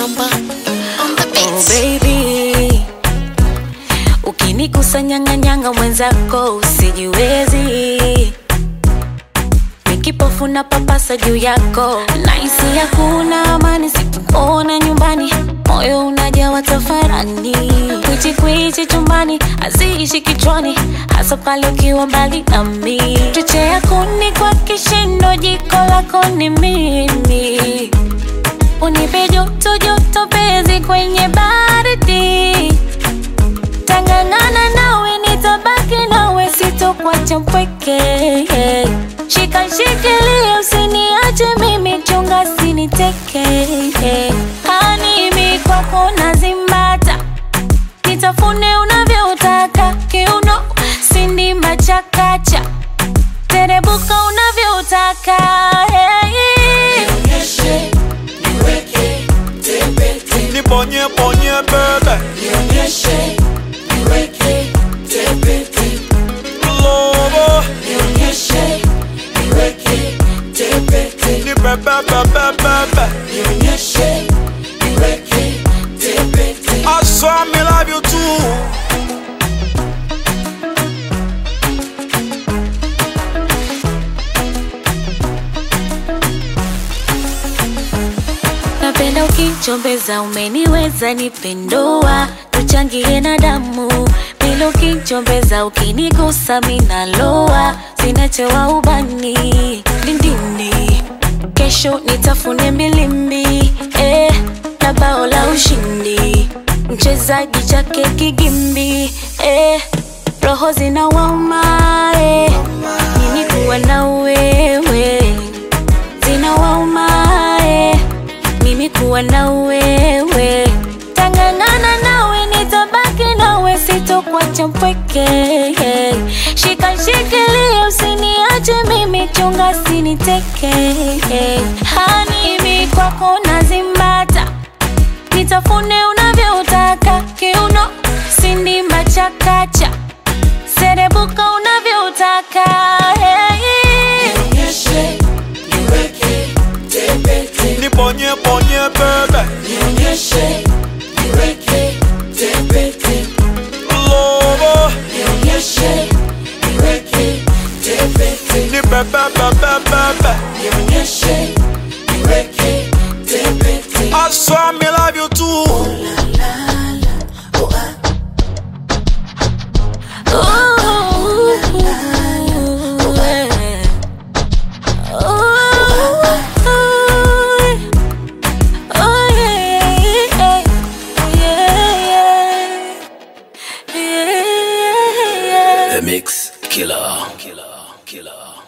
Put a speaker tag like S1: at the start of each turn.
S1: Mamba on the
S2: Oh
S1: beat.
S2: baby, ukinikusanyanganyanga mwenzako usijiwezi, nikipofu na papasa juu yako, naisi hakuna amani sikuona nyumbani, moyo unajawa tafarani, kwichi kwichi chumbani haziishi kichwani, hasa pale ukiwa mbali nami, chochea kuni kwa kishindo, jiko lako ni mimi unipe joto joto pezi kwenye baridi tangangana nawe nitabaki nawe sitokuacha mpweke shika shikilia usiniache mimi chunga siniteke hanimi kwako nazimbata nitafune unavyotaka kiuno sindimba chakacha terebuka unavyotaka hey.
S3: Nibonye bonye bebe Lobo Ni bebe bebe bebe I saw me love you too
S2: napenda ukichombeza umeniweza nipendoa tuchangie na damu bila ukichombeza ukinigusa minaloa zinachewa ubani lindini kesho nitafune mbilimbi eh, na bao la ushindi mchezaji chake kigimbi eh, roho zinawauma eh, nini kuwa na wewe zinawauma eh, mimi kuwa na wewe tangangana nawe nitabaki nawe sitokuacha mpweke shika shikilia usiniache mimi chunga siniteke hanimi kwako nazimbata nitafune unavyotaka kiuno sindimba chakacha serebuka unavyotaka hey.
S3: Nibonye bonye bebe Lobo Ni bebe bebe bebe I saw me love you too
S2: Ooh, yeah. Ooh, oh, yeah, yeah, yeah, yeah, yeah.
S4: The Mix Killer. Killer. Killer.